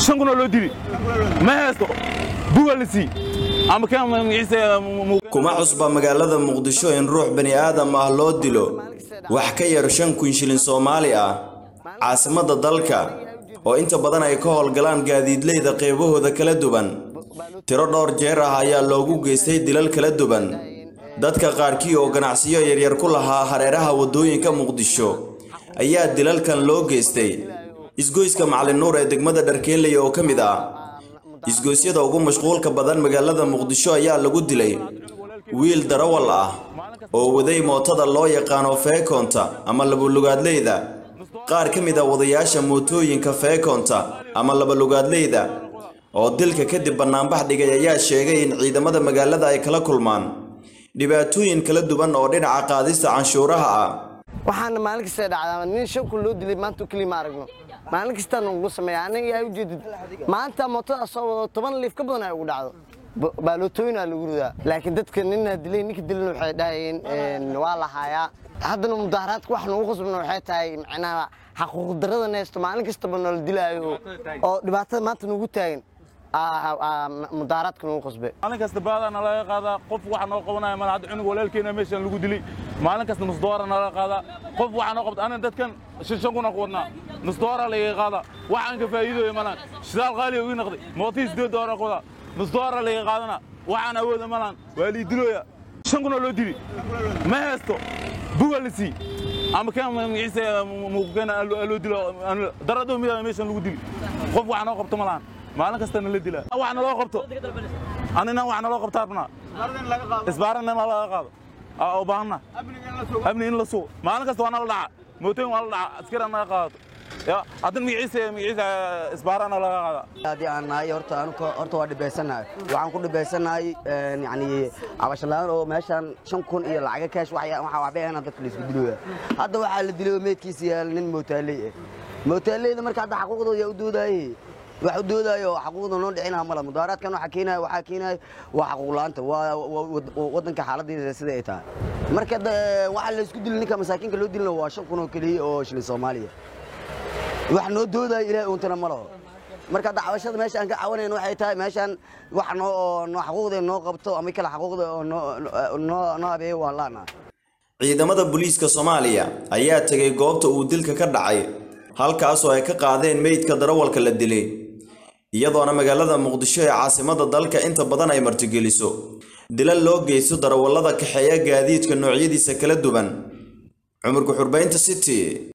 shan kunoo loo dili ma haysto buga la sii ama kan magaciisa kuma cusba magaalada muqdisho in ruux bani aadam ah loo dilo wax ka yar shan kun shilin soomaali ah caasimadda dalka oo inta badan ay ka howlgalaan gaadiidleyda qeybahooda kala duwan tiro dhowr jeer ah ayaa loogu geystay dilal kala duwan dadka qaarkii oo ganacsiyo yaryar ku lahaa hareeraha waddooyinka muqdisho ayaa dilalkan loo geystay isgoyska macalin nuur ee degmada dharkeenley oo ka mid ah isgoysyada ugu mashquulka badan magaalada muqdisho ayaa lagu dilay wiil darawal ah oo waday mootada loo yaqaano feekoonta ama labalugaadleyda qaar ka mid a wadayaasha mootooyinka feekoonta ama labalugaadleyda oo dilka kadib bannaanbax dhigay ayaa sheegay in ciidamada magaalada ay kala kulmaan dhibaatooyin kala duwan oo dhinaca qaadista canshuuraha ah waxaana maalin kasta dhacdaa nin shan kun loo dilay maanta keliya ma aragno maalin kastaa nagu sameeya aniga yaa ujeedid maanta mootada soo wado toban liif ka badan ay ugu dhacdo baalootooyinaa lagu ridaa laakiin dadka nina dilay ninka dilan waxay dhahayeen waa la haayaa haddana mudaaharaadka wax nagu qasbana waxay tahay macnaha xaquuq darrada neesto maalin kastaba noola dilaayo oo dhibaatada maanta nagu taagan mudaaharaadka nagu qasbe maalin kasta baadana laga qaadaa qof waxa noo qabanaya mal hadda cunug walaalkeena meeshan lagu dilay maalin kasta nus doora nalaga qaadaa qof waxa noo qabta aniga dadkan shan shan kuna ku wadnaa nus doora laga qaadaa waxaan ka faa'iidooya malan shidaal qaaliya ii noqday mootii sideed doora ku wadaa nus doora laga qaadana waxaan awooda malan waa lii dilooya shan kunoo loo dili ma haysto buga la sii ama kan magaciisa muuqkeena loo dilo daradoo mida meeshan lagu dili qof waxa noo qabto malahan maalin kastana la dilaa wax naloo qabto anina wax naloo qabtaa rabnaa isbaarana laga qaado u baahanna amni in la sugo maalin kasta waa nala dhaca mootooyin waa la dhaca askari naga qaadato ya haddana magaciisa magaciisa isbaarana laga qaada haddii aan nahay horta anuka horta waa dhibaysanahay waxaan ku dhibaysanahay yani cabashalaan oo meeshaan shan kun iyo lacaga kaash waxaa waxbay ahayn dadka laisku dilooya hadda waxaa la dilay meedkiisa yaal nin mootaaley ah mootaaleyda marka hadda xaquuqdooda yaa u doodaaye wax u doodaayo xaquuqda noo dhicinaa mala mudaaraadkan waxaa keenaya waxaa keenaya waa xaquuq la'aanta waa waddanka xaaladdeeda sida ay tahay marka waxaa la isku dili ninka masaakiinka loo dilina waa shan kun oo keliya oo shilin soomaaliya wax noo doodaayo ilaahay uuntana ma laho marka hadda cabashada meesha aan ka cawanayn waxay tahay meeshaan wax noo noo xaquuqda noo qabto ama kale xaquuqda oo noo noo habeeyo waan laana ciidamada booliiska soomaaliya ayaa tegay goobta uu dilka ka dhacay halkaasoo ay ka qaadeen meydka darawalka la dilay iyadoona magaalada muqdisho ee caasimadda dalka inta badan ay martigeliso dilal loo geysto darawallada kaxeeya gaadiidka noocyadiisa kala duwan cumurka xurbaynta city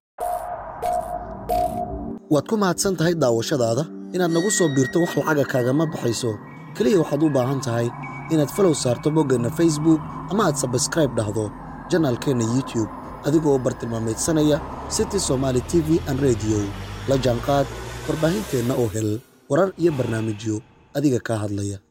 waad ku mahadsan tahay daawashadaada inaad nagu soo biirto wax lacaga kaagama baxayso keliya waxaad u baahan tahay inaad falow saarto boggeenna facebook ama aad sabskraib dhahdo janaalkeenna youtube adigoo bartilmaamaydsanaya city somaali t v an rediyo la jaanqaad warbaahinteenna oo hel warar iyo barnaamijyo adiga kaa hadlaya